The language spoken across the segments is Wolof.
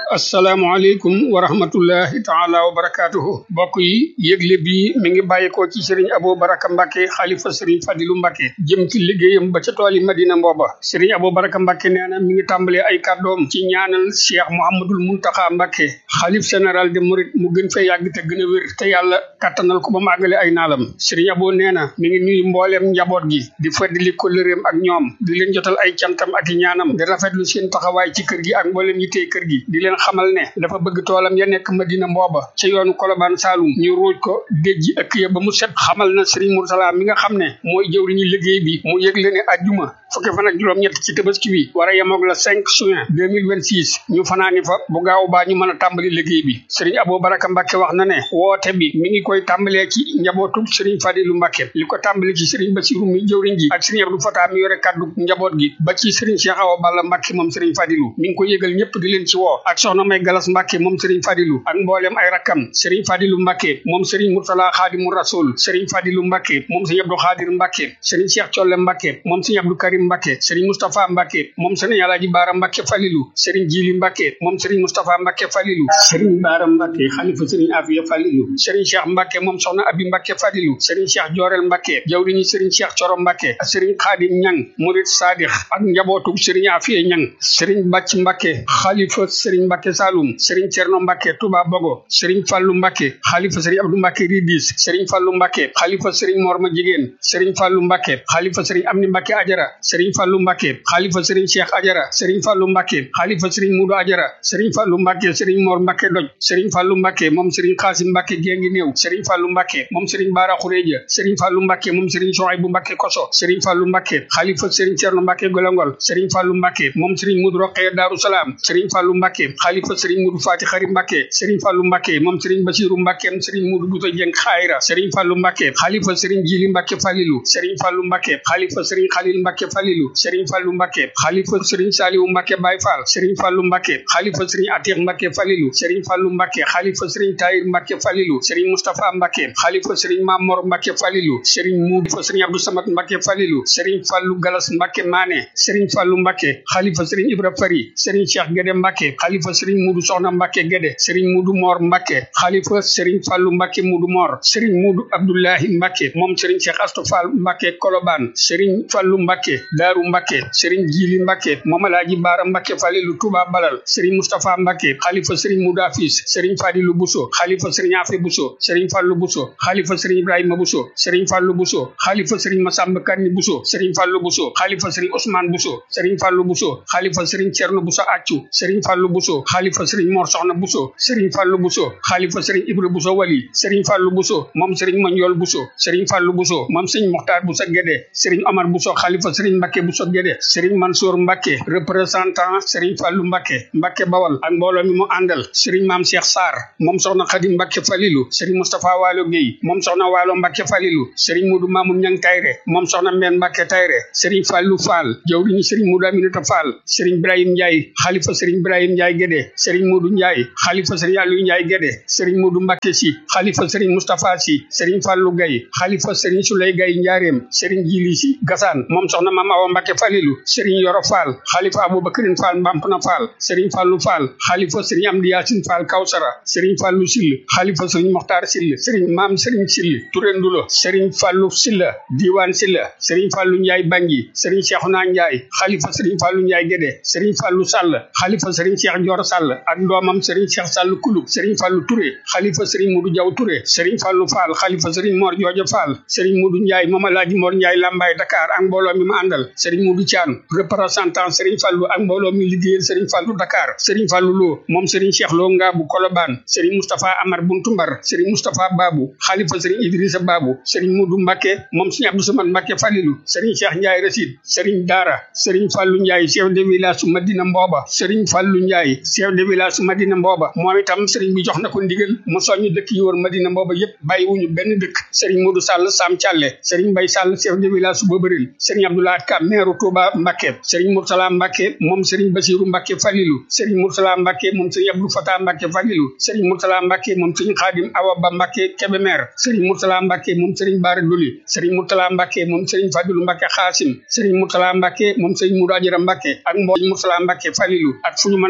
asalaamaaleykum wa rahmatullahi taala wa barakaatuhu mbokk yi yëgle bi mi ngi bàyyikoo ci sëriñ Abo Baraka Mbacke xalifa sëriñ Fadilu Mbacke jëm ci liggéeyam ba ca tooli Madina Mbooba sëriñ Abo Baraka Mbacke nee na mi ngi tàmbalee ay kàddoom ci ñaanal Cheikh Mouhamadul Muntaxa Mbacke xalif général de Mouride mu gën fee yàgg te gën a wér te yàlla kattanal ko ba mu àggale ay naalam sëriñ Abo nee na mi ngi nuyu mbooleem njaboot gi di feddali kóllëreem ak ñoom di leen jotal ay cantam ak i ñaanam di rafetlu seen taxawaay ci kër gi ak mbooleem yi tey kër gi di leen xamal ne dafa bëgg toolam ya nekk Madina Mbooba ca yoonu Kolobaan Saalum ñu ruuj ko déjji ëkk ya ba mu set xamal na Serigne Moursala mi nga xam ne mooy jëwriñu liggéey bi mu yëgle ne ajjuma fukki fan ak juróom-ñett ci tabaski bi war a yemoog la 5 juin 2026 ñu fanaani fa bu gaaw baa ñu mën a tàmbali liggéey bi Serigne Abo Baraka Mbacke wax na ne woote bi mi ngi koy tàmbalee ci njabootu Serigne Fadilu Mbacke li ko tàmbali ci Serigne Bassirou mi jëwriñ ji ak Serigne Abdou Fata mi yore kaddu njaboot gi ba ci Serigne Cheikh Awa Balla Mbacke moom Serigne Fadilu mi ngi ko yëgal ñëpp di leen ci woo ak soxna May Galas Mbacke moom Serigne Fadilu ak mboolem ay rakkam Serigne Fadilu Mbacke moom Serigne Murtala Xaadimu Rasul Serigne Fadilu Mbacke moom Serigne Abdou Xaadir Mbacke Serigne Cheikh Colle Mbacke moom Serigne Abdou Karim Mbacke Serigne Moustapha Mbacke moom Serigne Alaaji Baara Mbacke Falilu Serigne Jili Mbacke moom Serigne Moustapha Mbacke Falilu Serigne Baara Mbacke xalifa Serigne Afiya Falilu Serigne Cheikh Mbacke moom soxna Abi Mbacke Falilu Serigne Cheikh Jorel Mbacke jawriñu Serigne Cheikh Coro Mbacke Serigne Xaadim Ñang Murid Sadix ak njabootu Serigne Afiya Ñang Serigne Bàcc Mbacke xalifa Serigne Mbacke Saloum Serigne Cerno Mbacke Touba Bogo Serigne Fallu Mbacke xalifa Serigne Abdou Mbacke Ridis Serigne Fallu Mbacke xalifa Serigne Morma Jigéen Serigne Fallu Mbacke xalifa Serigne Amni Mbacke Ajara Serigne Fallu Mbacke xalifa Serigne Cheikh Ajara Serigne Fallu Mbacke xalifa Serigne Mudu Ajara Serigne Fallu Mbacke Serigne Mor Mbacke Doj Serigne Fallu Mbacke moom Serigne Xaasim Mbacke Gengi Néew Serigne Fallu Mbacke moom Serigne Bara Xureja Serigne Fallu Mbacke moom Serigne Sohaybu Mbacke Koso Serigne Fallu Mbacke xalifa Serigne Cerno Mbacke Golongol Serigne Fallu Mbacke moom Serigne Mudu Roqee Daaru Salaam Serigne Fallu Mbacke xalifa Serigne Mudu Faati Xari Mbacke Serigne Fallu Mbacke moom Serigne Basiru Mbacke Serigne Mudu Buto Jeng Xayra Serigne Fallu Mbacke xalifa Serigne Jili Mbacke Falilu Serigne Fallu Mbacke xalifa Serigne Xalil Mbacke Falilu Serigne Fallu Mbacke xalifa Serigne Saliwu Mbacke Baye Fall Serigne Fallu Mbacke xalifa Serigne Atiq Mbacke Falilu Serigne Fallu Mbacke xalifa Serigne Tahir Mbacke Falilu Serigne Moustapha Mbacke xalifa Serigne Mamor Mbacke Falilu Serigne Mudu fa Serigne Abdou Samad Mbacke Falilu Serigne Fallu Galas Mbacke Mané Serigne Fallu Mbacke xalifa Serigne Ibra Fari Serigne Cheikh Gede Mbacke xalifa Serigne Mudu Soxna Mbacke Gede Serigne Mudu Mor Mbacke xalifa Serigne Fallu Mbacke Mudu Mor Serigne Mudu Abdoulahi Mbacke moom Serigne Cheikh Astou Fall Mbacke Koloban Serigne Fallu Mbacke Daaru Mbacke Serigne Jili Mbacke moom Alaaji Baara Mbacke Falilu Touba Balal Serigne Moustapha Mbacke xalifa Serigne Mudu Afis Serigne Fadilu Buso xalifa Serigne Afe Buso Serigne Fallu Buso xalifa Serigne Ibrahima Buso Serigne Fallu Buso xalifa Serigne Masamba Kanni Buso Serigne Fallu Buso xalifa Serigne Ousmane Buso Serigne Fallu Buso xalifa Serigne Cerno Buso Accu Serigne Fallu Buso xalifa Serigne Mor Soxna Buso Serigne Fallu Buso xalifa Serigne Ibra Buso Wali Serigne Fallu Buso moom Serigne Mandiol Buso Serigne Fallu Buso moom Serigne Mokhtar Buso Guédé Serigne Omar Buso xalifa Serigne Mbacke Buso Guédé Serigne Mansour Mbacke représentant Serigne Fallu Mbacke Mbacke Bawal ak mbooloo mi mu àndal Serigne Maam Cheikh Sarr moom Soxna Xadim Mbacke Falilu Serigne Moustapha Waalo Gueye moom Soxna Waalo Mbacke Falilu Serigne Mudu Mamoun Ñang Tayre moom Soxna Mbène Mbacke Tayre Serigne Fallu Fall jawriñu Serigne Mudu Aminata Fall Serigne Ibrahim Ndiaye xalifa Serigne Ibrahim Ndiaye Guédé Serigne Mudu Ndiaye xalifa Serigne Aliou Ndiaye Guédé Serigne Mudu Mbacke Si xalifa Serigne Moustapha Si Serigne Fallu Gaye xalifa Serigne Souley Gaye Njaareem Serigne Jili Si Gassane moom Soxna Mame Awa Mbacke Falilu Serigne Yoro Fall xalifa Aboubacrine Fall Mbampna Fall Serigne Fallu Fall xalifa Serigne Amdi Yaasin Fall Kawsara Serigne Fallu Sill xalifa Serigne Mokhtar Sill Serigne Maam Serigne Sill Touré Ndulo Serigne Fallu Silla Diwan Silla Serigne Fallu Ndiaye Bangi Serigne Cheikhouna Ndiaye xalifa Serigne Fallu Ndiaye Guédé Serigne Fallu Sall xalifa Serigne Cheikh Dior Sall ak doomam Serigne Cheikh Sall Kulub Serigne Fallu Touré xalifa Serigne Mudu Jaw Touré Serigne Fallu Fall xalifa Serigne Mor Joojo Fall Serigne Mudu Ndiaye Mama Laaji Mor Ndiaye Lambaye Dakar ak mbooloo mi ma àndal Serigne Mudu Thian représentant Serigne Fallu ak mbooloo mi liggéeyal Serigne Fallu Dakar Serigne Fallu Lo moom Serigne Cheikh Lo Ngaabu Kolobaan Serigne Moustapha Amar Buntumbar Serigne Moustapha Babu xalifa Serigne Idrissa Babu Serigne Mudu Mbacke moom Serigne Abdou Samad Mbacke Falilu Serigne Cheikh Ndiaye Rasid Serigne Dara Serigne Fallu Ndiaye chef de village su Madina Mbooba Serigne Fallu Ndiaye chef de village su Madina Mbooba moom itam Serigne bi jox na ko ndigal mu soññu dëkk yi wër Madina Mbooba yépp bàyyiwuñu benn dëkk Serigne Modou Sall Sam Thialé Serigne Mbaye Sall chef de village su Bobaril Serigne Abdoulaye Ka maire Touba Mbacke Serigne Moursala Mbacke moom Serigne Bassirou Mbacke Falilu Serigne Moursala Mbacke moom Serigne Abdou Fatah Mbacke Falilu Serigne Moursala Mbacke moom Serigne Khadim Awa Ba Mbacke Kébémer Serigne Moursala Mbacke moom Serigne Bara Doli Serigne Moursala Mbacke moom Serigne Fadilou Mbacke Xaasim Serigne Moursala Mbacke moom Serigne Moudou Adjara Mbacke ak mbo Moursala Mbacke Falilu ak fu ñu mën a nekk ñëpp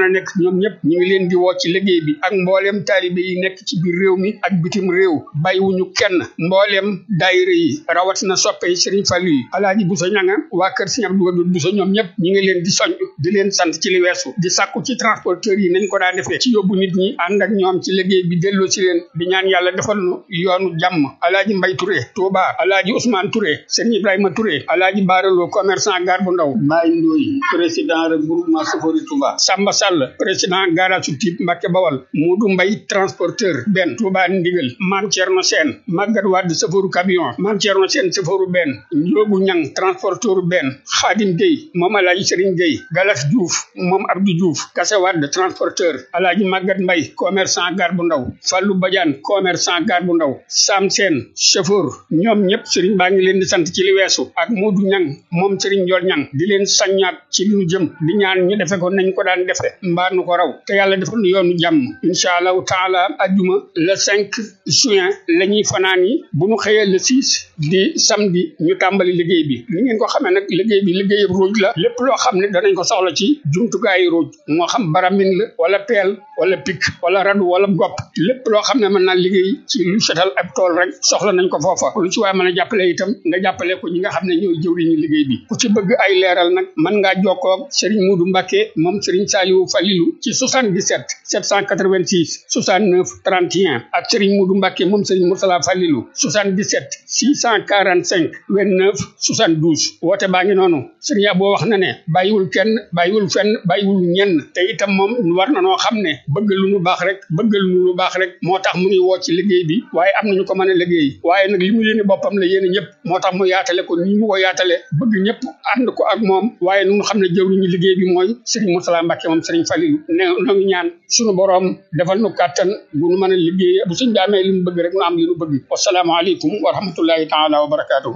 ñoom ñëpp ñu ngi leen di woo ci liggéey bi ak mbooleem taalibe yi nekk ci biir réew mi ak bitim réew bàyyiwuñu kenn mbooleem daayira yi rawatina soppe yi Sëriñ Fallu yi alaaji Buso ñanga waa kër Sëriñ Abdu Wadud Buso ñoom ñëpp ñu ngi leen di soñ di leen sant ci li weesu di sàkku ci transporteurs yi nañ ko daa defee ci yóbbu nit ñi ànd ak ñoom ci liggéey bi delloo ci leen di ñaan yàlla defal nu yoonu jàmm alaaji Mbay Touré Touba alaaji Ousmane Touré Sëriñ Ibrahima Touré alaaji Baaraloo commerçant gar bu ndaw Mbaye Ndoye président regroupement Safori Touba Samba Sall président garage su Typ Mbàkke Bawal Moodu Mbay transporteur benn Touba Ndigal Maam Cerno Seen Magat Wade safaru camion Maam Cerno Seen safaru benn Njoogu Ñang transporteur benn Xaadim Gueye moom alaaji Sëriñ Gueye Galas Diouf moom Abdou Diouf Kase Wade transporteur alaaji Magat Mbay commerçant gar bu ndaw Fallu Badiane commerçant gar bu ndaw Sam Seen chauffeur ñoom ñëpp sëriñ baa ngi leen di sant ci li weesu ak Moodu Ñang moom sëriñ Njool Ñang di leen saññaat ci li ñu jëm di ñaan ñu defe ko nañ ko daan defe mbaa nu ko raw te yàlla defal nu yoonu jàmm incha allahu taala ajjuma le 5 juin la ñuy fanaan yi bu ñu xëyee le 6 di samedi ñu tàmbali liggéey bi ni ngeen ko xamee nag liggéey bi liggéey ruuj la lépp loo xam ne danañ ko soxla ci jumtukaayu ruuj moo xam baramin la wala peel wala pik wala radu wala gopp lépp loo xam ne mën naa liggéey ci lu setal ab tool rek soxla nañ ko foofa lu ci waaye mën a jàppale itam nga jàppale ko ñi nga xam ne ñooy jëwriñu liggéey bi ku ci bëgg ay leeral nag mën ngaa jokkoo ak Serigne Muudu Mbàkke moom Serigne Saliou Falilou ci 77 786 69 31 ak Serigne Muudu Mbàkke moom Serigne Moursala Falilou 77 645 29 72 woote baa ngi noonu Serigne Abo wax na ne bàyyiwul kenn bàyyiwul fenn bàyyiwul ñenn te itam moom war na noo xam ne bëgg lu nu baax rek bëgg lu nu baax rek moo tax mu ngi woo ci liggéey bi waaye am nañu ko mën a liggéey waaye nag li mu yéene boppam la yéene ñëpp moo tax mu yaatale ko nii mu ko yaatale bëgg ñëpp ànd ko ak moom waaye nu xam ne jëwriñu liggéey bi mooy Serigne Moursala Mbacke moom Serigne Falilou ne noo ngi ñaan suñu boroom defal nu kàttan bu nu mën a liggéey bu suñ daamee li mu bëgg rek nu am li nu bëgg wasalaamaaleykum wa rahmatullahi taala wa barakaatuhu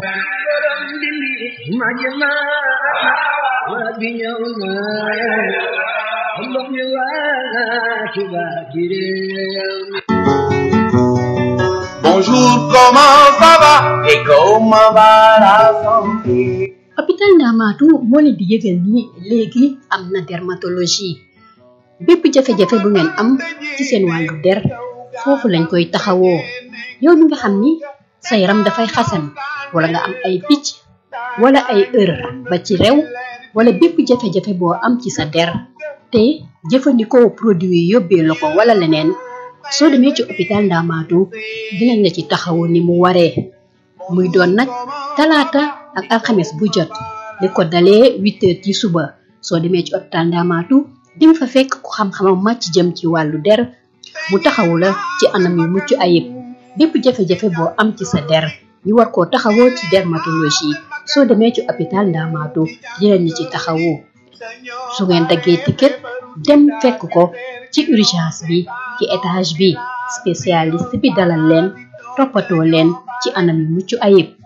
Bonjour, comment ça va et comment va la santé hôpital Ndamaatu moo leen di yëgal ni léegi am na dermatologie bépp jafe-jafe bu ngeen am ci seen wàllu der foofu lañ koy taxawoo yow mi nga xam ni sa yaram dafay xasan wala nga am ay picc wala ay ër ba ci rew wala bépp jafe-jafe boo am ci sa der te jëfandikoo produit yi yóbbee la ko wala leneen soo demee ci hôpital Ndamaatu dinañ la ci taxawu ni mu waree muy doon nag talaata ak alxames bu jot li ko dalee huit heures ci suba soo demee ci hôpital Ndamaatu di nga fa fekk ku xam-xamam màcc jëm ci wàllu der mu taxawu la ci anam yu mucc ayib bépp jafe-jafe boo am ci sa der ñu war koo taxawoo ci dermatologie soo demee ci hôpital Ndamaatu dinañ ci taxawu su ngeen daggee ticket dem fekk ko ci urgence bi ci étage bi spécialiste bi dalal leen toppatoo leen ci anam yu mucc ayib